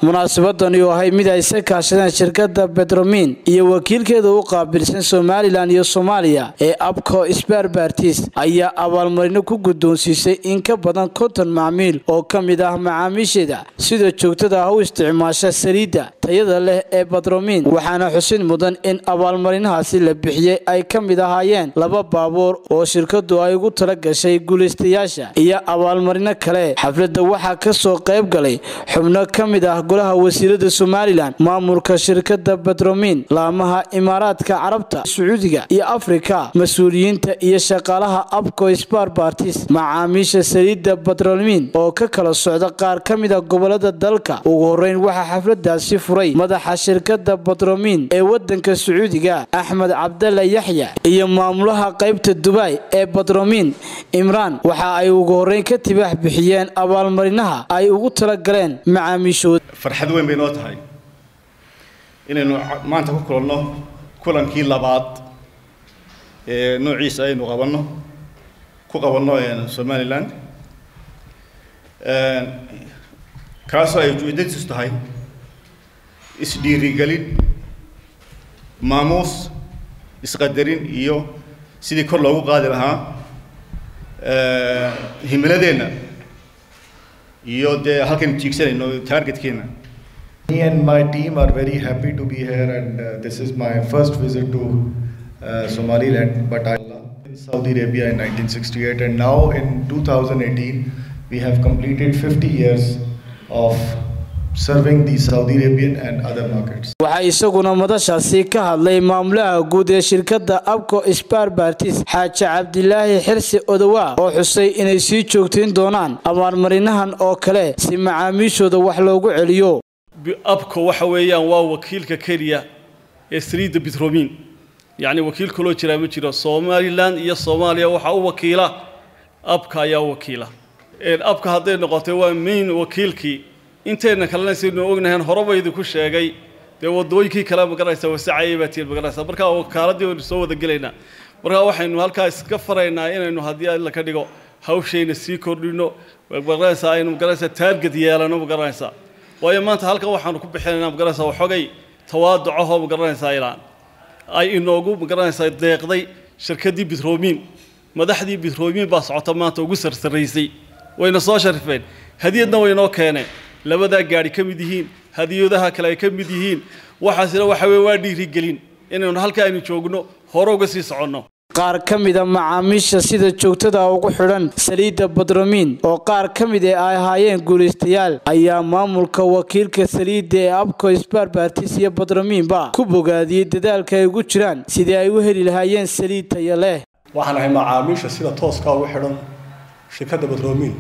munaasabadani oo ahay mid ay isa kaashadeen shirkada betromin iyo wakiilkeeda u qaabilsan somalilan iyo soomaaliya ee abco sbarbartis ayaa abaalmarino ku guddoonsiisay in ka badan konton macmiil oo ka mid ah macaamiisheeda sida joogtada ah u isticmaasha saliidda tayada leh ee batromin waxaana xusid mudan in abaalmarinahaasi la bixiyey ay ka mid ahaayeen laba baabuur oo shirkadu ay ugu tala gashay guulaystayaasha iyo abaalmarino kale xafladda waxaa kasoo qayb galay xubno ka mid ah golaha wasiirada somalilan maamulka shirkada betromin laamaha imaaraadka carabta sacuudiga iyo afrika mas-uuliyiinta iyo shaqaalaha abco sbarbartis macaamiisha saliidda betromin oo ka kala socda qaar ka mid a gobolada dalka ugu horeyn waxaa xafladaasi furay madaxa shirkada betromin ee wadanka sacuudiga axmed cabdalla yaxya iyo maamulaha qaybta dubai ee betromin imraan waxa ay ugu horeyn ka tibaax bixiyeen abaalmarinaha ay ugu tala galeen macaamiishooda farxad weyn bay noo tahay inaynu maanta ku kulanno kulankii labaad ee noociisa aynu qabanno ku qabanno somalilan kaasoo ay ujeedadiisu tahay isdhiirigelin maamuus isqadarin iyo sidii kor loogu qaadi lahaa himiladeenna iyo dee halkaynu tiigsanayno targetkeenna Me and my team are very happy to be here, and uh, this is my first visit to uh, Somaliland. But I in Saudi Arabia in 1968, and now in 2018, we have completed 50 years of serving the Saudi Arabian and other markets. waxaa isaguna madashaasi ka hadlay maamulaha guud ee shirkadda abco sbarbartis xaaji cabdilaahi xirsi odowa oo xusay inay sii joogtayn doonaan abaalmarinahan oo kale si macaamiishooda wax loogu celiyo abco waxa weeyaan waa wakiilka keliya ee saliidda bitromin yacni wakiil kaloo jiraa ma jiro somalilan iyo soomaaliya waxaa u wakiila abka ayaa u wakiila abka hadday noqotay waa main wakiilkii intayna kalena saynu ognahayn horeba idinku sheegay dee wadooyinkii kale magaranaysa wasacayay baa tiin magaranaysa markaa wakaaladii waynu soo wada gelaynaa markaa waxaynu halkaa iska faraynaa inaynu haddii alla ka dhigo hawshayna sii kordhino magaranaysa aynu magaranaysa taarged yeelano magaranaysa waayo maanta halkan waxaanu ku bixinaynaa magaranaysa waxoogay tawaaducahoo magaranaysaa ilaan ay inoogu magaranaysaa deeqday shirkaddii bitromin madaxdii bitromin baa socota maanta ugu sarsaraysay wayna soo sharifeen hadiyadna waynoo keeneen labadaa gaadhi ka mid yihiin hadiyadaha kale ay ka mid yihiin waxaasina waxa weye waa dhiirigelin inaynu halka aynu joogno hore uga sii soconno qaar ka mida macaamiisha sida joogtada ugu xidhan saliidda badromin oo qaar ka mid ee ay ahaayeen guulaystayaal ayaa maamulka wakiilka saliidda ee abco sbarbartis iyo badrominba ku bogaadiyey dadaalka ay ugu jiraan sidii ay u heli lahaayeen saliid taya leh waxaan ahay macaamiisha sida tooska ugu xidhan shirkadda badromin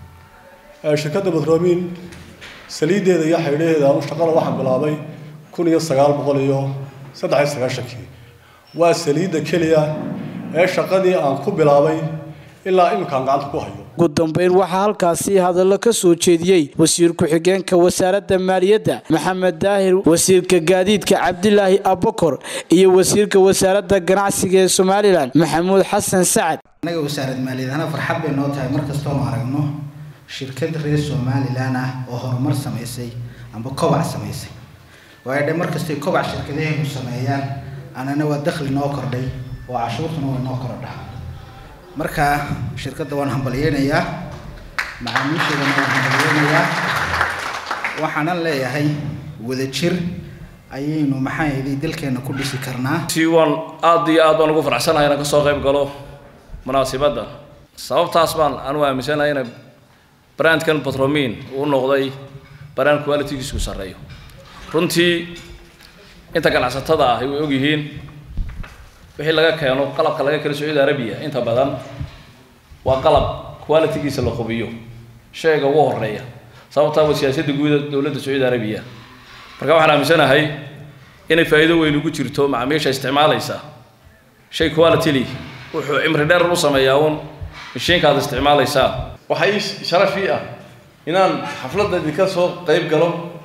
shirkadda badromin saliiddeeda iyo xaydhaheeda anu shaqada waxaan bilaabay kun iyo sagaal boqol iyo saddex iyo sagaashankii waa saliidda keliya ee shaqadii aan ku bilaabay ilaa iminkaan gacanta ku hayo ugu dambeyn waxaa halkaasi hadallo ka soo jeediyey wasiir ku-xigeenka wasaaradda maaliyadda maxamed daahir wasiirka gaadiidka cabdilaahi abakor iyo wasiirka wasaaradda ganacsiga ee somalilan maxamuud xasan sacad annaga wasaarad maaliyadahana farxad bay noo tahay mar kastoonu aragno shirkad reer somalilan ah oo horumar samaysay amba kobac samaysay waayo dhe markastay kobac shirkadaheenu sameeyaan anana waa dakhli noo kordhay oo cashuurtuna way noo korodhaa marka shirkadda waan hambalyeynayaa macaamiisheedana waan hambalyeynayaa waxaanan leeyahay wadajir ayaynu maxaa yeelay dalkeena ku dhisi karnaa si waan aad iyo aad baan ugu faraxsanahay inaan kasoo qayb galo munaasibadda sababtaas baan anu aaminsanahay inay brandkan batromin uu noqday brand qualitygiisku sarreeyo runtii inta ganacsatada ahi way ogyihiin wixii laga keeno qalabka laga keeno sacuudi arabiya inta badan waa qalab qualitygiisa la hubiyo shayga ugu horeeya sababtaa waa siyaasadda guuda dowladda sacuudi arabiya marka waxaan aaminsanahay inay faa'iido weyn ugu jirto macaamiisha isticmaalaysa shay quality li wuxuu cimri dheer u sameeyaa uun mashiinkaad isticmaalaysaa waxaa ii sharaf ii ah inaan xafladda idinka soo qayb galo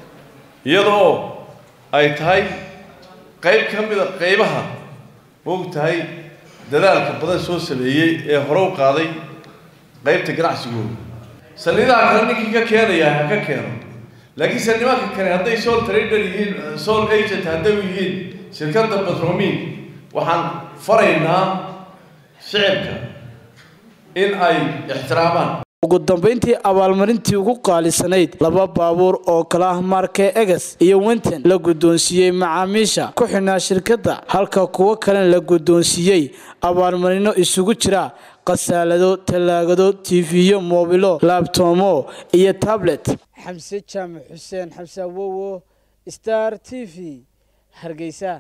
iyadoo ay tahay qayb ka mida qaybaha moog tahay dadaalka badan soo sameeyey ee hore u qaaday qaybta ganacsigooda saliidaha kale ninkii ka keenaya ha ka keeno laakiinse nimanka kale hadday soul trader yihiin soul agent hadday yihiin shirkadda batromin waxaan faraynaa shicibka in ay ixtiraamaan ugu dambayntii abaalmarintii ugu qaalisanayd laba baabuur oo kala ah marke eges iyo winton la guddoonsiiyey macaamiisha ku xidhnaa shirkadda halka kuwo kalena la guddoonsiiyey abaalmarino isugu jira khasaalado tallaagado tiifiyo moobilo laabtoomo iyo tablet xamse jaamac xuseen xamse awowo star t v hargeysa